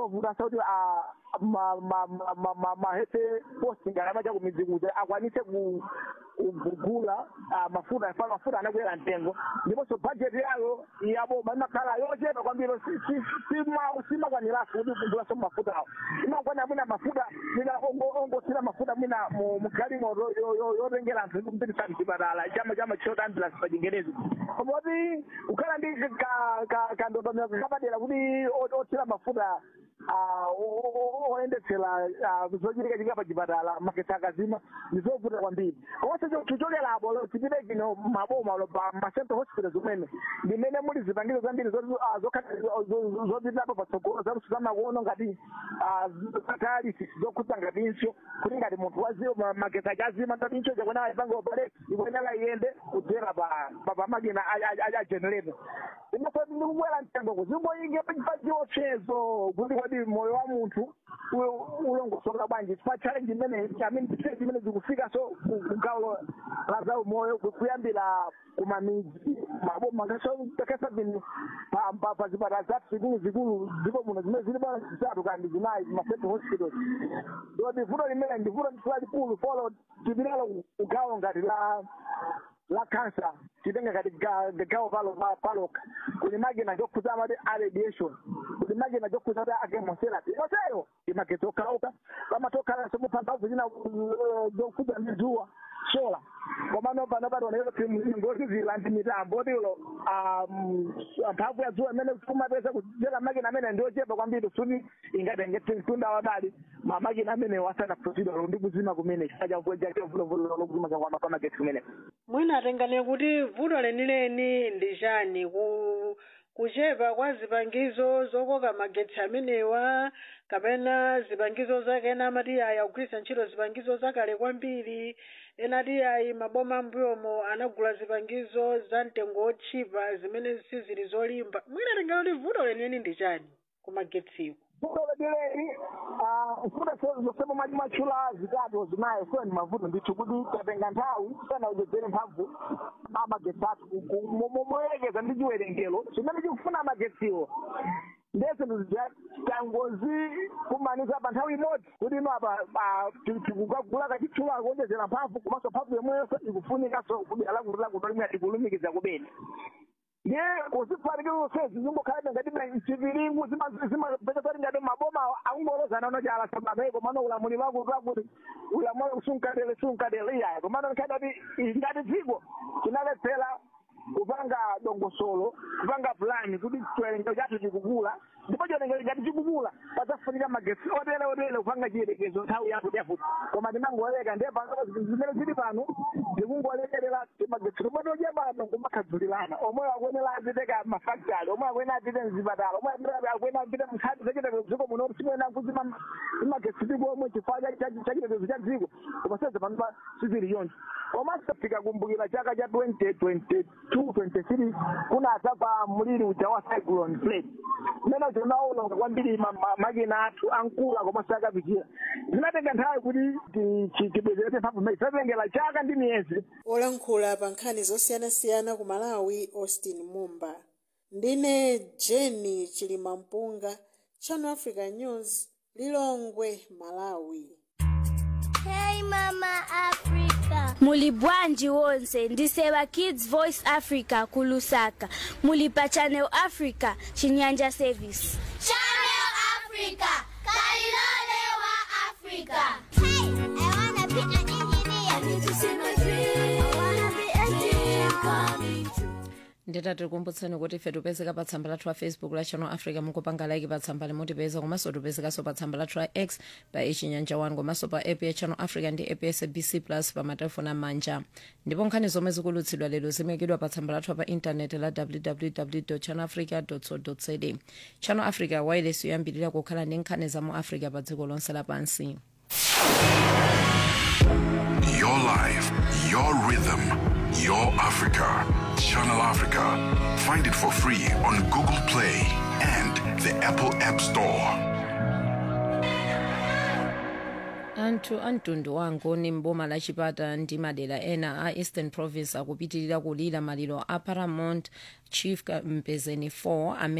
zovuta sauti mahese posting anamacha kumidzi kuti akwanise ku- kugula ah, mafuta afana mafuta anakwera mtengo ndiponso bajeti yayo yaboma imakhala yochepa kwambiri si- si- sima- simakwaniraso kuti kugulaso mafutawo imakwanira mwina mafuta mwina ongo- ongosira mafuta mwina mu- mugalimoto yo- yo- yotengera anthu kupitisa mchipatala chama chama chota ambulance pa chingerezi komoti kukhala ndi ka- ka- kandondomeko kapadera kuti o- othira mafuta ah, o- o- oyendetsera ah, zochitika chika pa chipatala makesi akazima ndizovuta kwambiri komanso tichokerapo tipite kino maboma lo pa macentral hospital zimene ndimene muli zipangizo zambiri zopitirapo patsogolo zaluso zamakono ngati dialysis zokhudza ngatinso kuti ngati munthu waziwo magesi ake azima ngati incho chakwena ayipanga opaleti ikuyenera iyende kudzera pa pa- pa makina a generator imafoti ndikubwera mtengoko zimboyinge pachiopsezo kuti kodi moyo wa munthu u- ulongosoka bwanji pa challenge imene amene challenge imene zikufika so kugawo la za umoyo ku- kuyambira kumamidzi maboma kasabini pa zipatala zathu zikulu zikulu ziko muno zimene zili bwana zitatu kandi zinayi macentral hospitals ndoti vuto limene ndi vuto lalikulu folo tipitalo kugawo ngati la la cancer titenga kati ga- gawo palo pa- paloka kuli makina jokuza amati a radiation kuli makina jokuza ati a chemotherapy onseyo imagetsi okhalauka pamatokhala somuphambavu zina uh, zokuza ndi dzuwa sola komano pano pationero ngoti zila ndi mitambo tilo mphamvu ya dzuwa imene kumapeza kuchera makina amene ndiochepa kwambiri suti ingatenge tunda wadali mamakina amene wasana kuprosidalo ndi kuzima kumene chifukwa cha mvua chavulovulolo lokuzima kwa pamagetsi kumeneko mwina atengani kuti vuto lenileni ndi chani ku kuchepa kwa zipangizo zokoka magetsi amenewa kapena zipangizo zake ena amati ayi akugwiritsa ntchito zipangizo zakale kwambiri ena ati ayi maboma ambuyomo anagula zipangizo za mtengo otchipa zimene sizili zolimba mwina atengani kuti vuto lenileni ndi chani ku magetsiwo vuto letileli mfuta zosema mali machula zitatu zinayo kuwa ni mavuto ndithu kuti tatenga nthawi sana udzedzere mphamvu amagetsi athu moyerekeza ndi chiwerengero chimene chikufuna amagetsiwo ndese tangozi kumanisa pa nthawi imodzi kuti ino apa tikukagula kachitchula kuonjezera mphamvu komanso mphamvu yomweyo ikufunikanso kudera lakuti lakuti limwe tikulumikiza kubeni ndiye kuzifanikira zonsezi zimbokhala ngati chiviringu zimapeza kuti ngati maboma akungolozana unochala sabameko komano ulamuliro wakuti wakuti ulamuliro sunkadele sunkadele iyayo komano nkhani kuti ngati dziko tinaletsera kupanga dongosolo kupanga pulani kuti chiwerengero chathu chikukula ndipo chiwerengero ngati chikukula padzafunika magetsi otere otere kupanga chiyerekezo nthawi yakuti yafuti koma tinangoleka ndiye pano zimene zili pano zikungolekerera magetsi lomwe toche pano kumakhadzulirana omwe akuyenera apiteka mafactory omwe akuyenera apite mzipatala omwe akuyenera apite mnkhani zachitetezo dziko muno simuyena kuzima magetsi ndipo omwe chifukwa chachitetezo cha dziko koma seze pano pa sizili choncho komanso tikakumbukira chaka cha 2022 23 kunadza kwa mliri uja wa cyclone plate umene unaononga kwambiri ma- ma- makina athu ankula komanso akapichira zinatenga nthawi kuti tibwezeretse mphamvu imene zinatengera chaka ndi miyezi olankhula pa nkhani zosiyanasiyana ku malawi austin mumba ndine jeni chilimampunga channel africa news lilongwe malawi Hey Mama Africa. muli bwanji wonse ndisewa kids voice africa kulusaka muli pa channel africa chinyanja service Channel Africa. Kalilole wa Africa. Hey, I wanna be an engineer. I need to see my dream. I wanna be a dream coming true. nditati tikumbutseni kuti ife tipezeka pa tsamba lathu la facebook la channel africa mukupanga like pa tsamba limotipeza komanso tipezekanso pa tsamba lathu la x pa ichinyanja 1 komanso pa app ya channel africa ndi app ya sabc plus pa matelefoni amanja ndipo nkhani zomwe zikulutsidwa lero zimekidwa pa tsamba lathu pa intaneti la www channel africa co za channel africa wireless yoyambirira kukhala ndi nkhani za mu africa pa dziko lonse lapansi Your life, your rhythm, your Africa. Channel Africa. Find it for free on Google Play and the Apple App Store. anthu a mtundu wangu ni mboma la chipata ndi madera ena a eastern province akupitirira kulira maliro a paramount chief mpezeni 4 amene